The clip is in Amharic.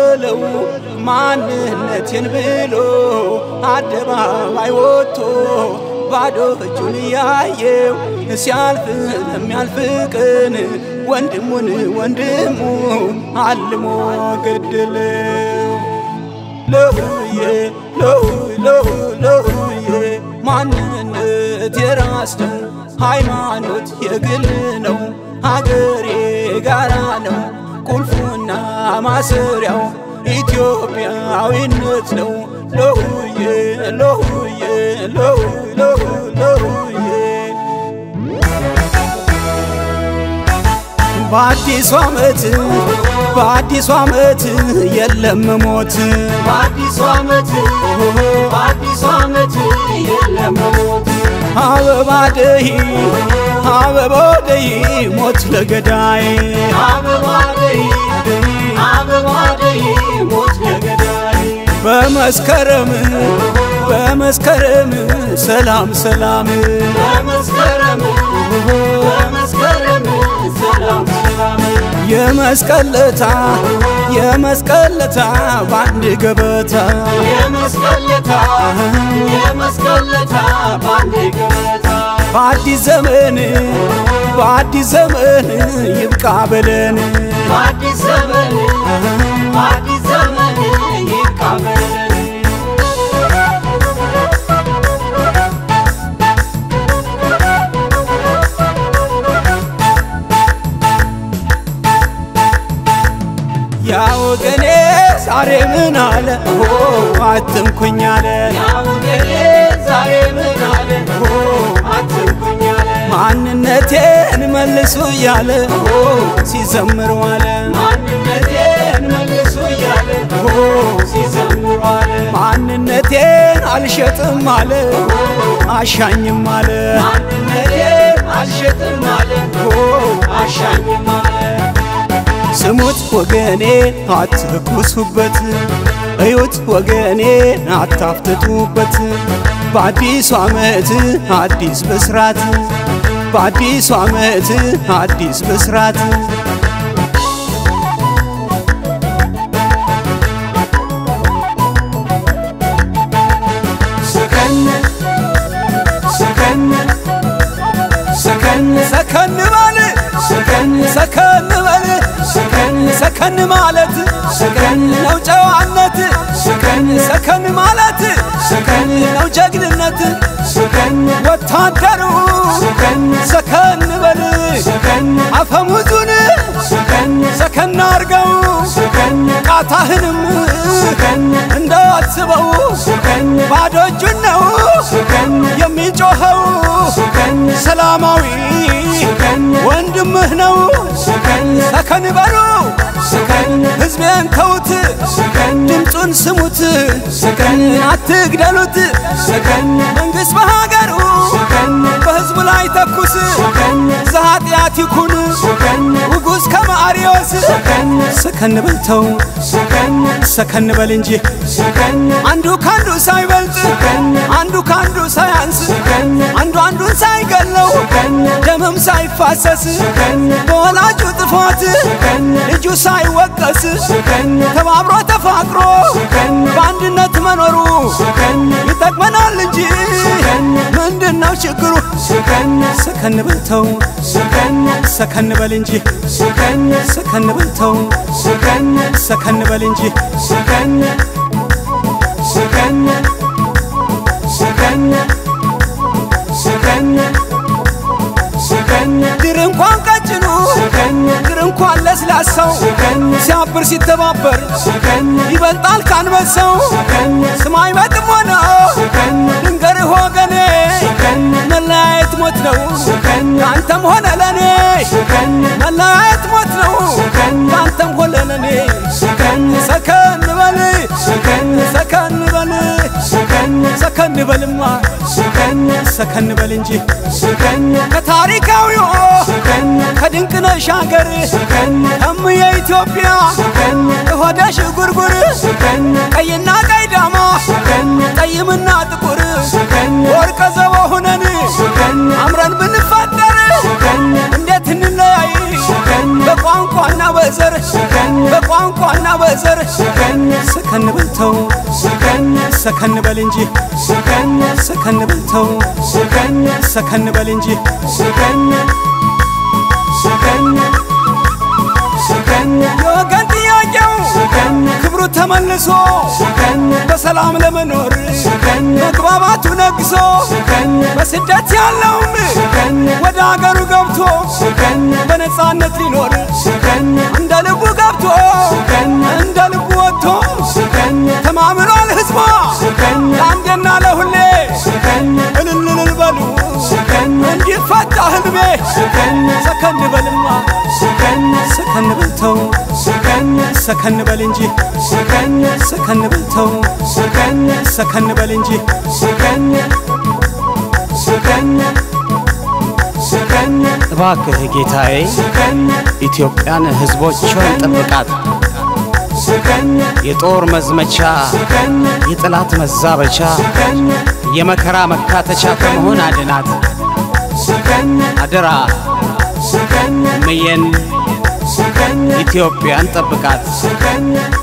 በለው ማንነቴን ብሎ አደባባይ ወጥቶ ባዶ እጁን ያየው ሲያልፍ ለሚያልፍ ቀን ወንድሙን ወንድሙ አልሞ ገደለው። ለሁዬ ለሁ ለሁ ለሁዬ ማንነት የራስ ነው፣ ሃይማኖት የግል ነው፣ ሀገሬ ጋራ ነው። ቁልፉና ማሰሪያው ኢትዮጵያዊነት ነው። ለሁዬ ለሁዬ ለሁ ለሁ ለሁዬ በአዲሱ ዓመት በአዲሱ ዓመት የለም ሞት በአዲሱ ዓመት በአዲሱ ዓመት የለም ሞት አበባ ደይ አበባ ደይ ሞት ለገዳይ አበባ ደይ አበባ ደይ ሞት ለገዳይ በመስከረም በመስከረም ሰላም ሰላም በመስከረም በመስከረም ሰላም ሰላም የመስቀለታ የመስቀለታ በአንድ ገበታ የመስቀለታ የመስቀለታ ባንዴ ገበታ በአዲስ ዘመን በአዲስ ዘመን ይብቃ በለን በአዲስ ዘመን በአዲስ ዘመን ይቃበለን ያ ወገኔ ዛሬ ምን አለ ሆ አትንኩኝ አለ ያውገሌ ዛሬ ምን አለ አትንኩኝ አለ ማንነቴን መልሱ እያለ ሆ ሲዘምር ዋለ ማንነቴን መልሱ እያለ ሲዘምሩ አለ ማንነቴን አልሸጥም አለ አሻኝም አለ ማንነቴን አልሸጥም አለ አሻኝም አለ ስሙት ወገኔ አትኩሱበት፣ እዩት ወገኔ አታፍትቱበት። በአዲሱ ዓመት አዲስ ብስራት፣ በአዲሱ ዓመት አዲስ ብስራት። ሰከን ሰከን ሰከን ሰከን በል ሰከን ሰከን በል ሰከን ሰከን ማለት ሰከን ነው ጨዋነት፣ ሰከን ሰከን ማለት ሰከን ነው ጀግንነት። ሰከን ወታደሩ ሰከን ሰከን በል ሰከን አፈሙዙን ሰከን ሰከን አርገው ሰከን ቃታህንም ሰከን እንዳትበው ሰከን ባዶ እጁን ነው ሰከን የሚጮኸው ሰከን ሰላማዊ ሰከን ወንድምህ ነው። ሰከን ሰከን በሉ ሰከን ሕዝቤን ተዉት፣ ሰከን ድምፁን ስሙት፣ ሰከን አትግደሉት። ሰከን መንግሥት በሀገሩ ሰከን በሕዝቡ ላይ ተኩስ ሰከን ዘኃጢአት ይኩን ሰከን ውጉዝ ከማርዮስ ሰከን ሰከን በልተው ሰከን ሰከን በል እንጂ ሰከን አንዱ ካንዱ ሳይበልጥ ሰከን አንዱ ካንዱ ሳያንስ ሰከን አንዱ አንዱን ሳይገለው ሰከን ደምም ሳይፋሰስ ሰከን በወላጁ ጥፋት ሰከን ልጁ ሳይወቀስ ሰከን ተባብሮ ተፋቅሮ ሰከን በአንድነት መኖሩ ሰከን ይጠቅመናል እንጂ ሰከን ምንድን ነው ችግሩ? ሰከን ሰከን በልተው ሰከን ሰከን በል እንጂ ሰከን ሰከን በልተው ሰከን ሰከን በል እንጂ ሰከን ሰከን ሰከን ሰከን ሰከን ድር እንኳን ቀጭኑ ሰከን ድር እንኳን ለስላሳው ሰከን ሲያብር ሲተባበር ሰከን ይበልጣል ካንበሳው ሰከን ስማይ መጥሞ ነው ሰከን ድንገርህ ወገኔ ሰከን መለያየት ሞት ነው ሰከን ለአንተም ሆነ ለኔ ሰከን መለያየት ሞት ነው ሰከን ለአንተም ሆነ ለኔ ሰከን ሰከን በል ሰከን ሰከን በል ሰከን ሰከን በልማ ሰከን ሰከን በል እንጂ ሰከን ከታሪካዊው ሰከን ከድንቅነሽ ሀገር ሰከን እምዬ ኢትዮጵያ ሰከን ከሆደሽ ጉርጉር ሰከን ቀይና ቀይ ዳማ ሰከን ጠይምና ጥቁር ሰከን ወርቀ ዘቦ ሁነን ሰከን አምረን ብንፋጠር ሰከን እንዴት እንለያይ ሰከን በቋንቋና በዘር ሰከን በቋንቋና በ ዘር ሰከን ሰከን በልተው ሰከን ሰከን በል እንጂ ሰከን ሰከን በልተው ሰከን ሰከን በል እንጂ ሰከን ሰከን ሰከን የወገን ጥያቄው ሰከን ክብሩ ተመልሶ ሰከን በሰላም ለመኖር ሰከን መግባባቱ ነግሶ ሰከን በስደት ያለውም ሰከን ወደ አገሩ ገብቶ ሰከን በነፃነት ሊኖር ሰከን እንደ ልቡ ገብቶ ሰከን እንደ ልቡ ወጥቶ ሰከን ተማምኗል ህዝቧ ሰከን ለአንዴና ለሁሌ ሰከን እልል እልል በሉ ሰከን እንዲፈታ ህልሜ ሰከን ሰከን በልማ ሰከን ሰከን በልተው ሰከን ሰከን በል እንጂ ሰከን ሰከን በልተው ሰከን ሰከን በል እንጂ ሰከን ሰከን ሰከን እባክህ ጌታዬ ሰከን ኢትዮጵያን ሕዝቦቿን ጠብቃት። ሰከን የጦር መዝመቻ፣ ሰከን የጠላት መዛበቻ፣ ሰከን የመከራ መካተቻ ከመሆን አድናት። ሰከን አደራ ሰከን እምዬን ሰከን ኢትዮጵያን ጠብቃት። ሰከን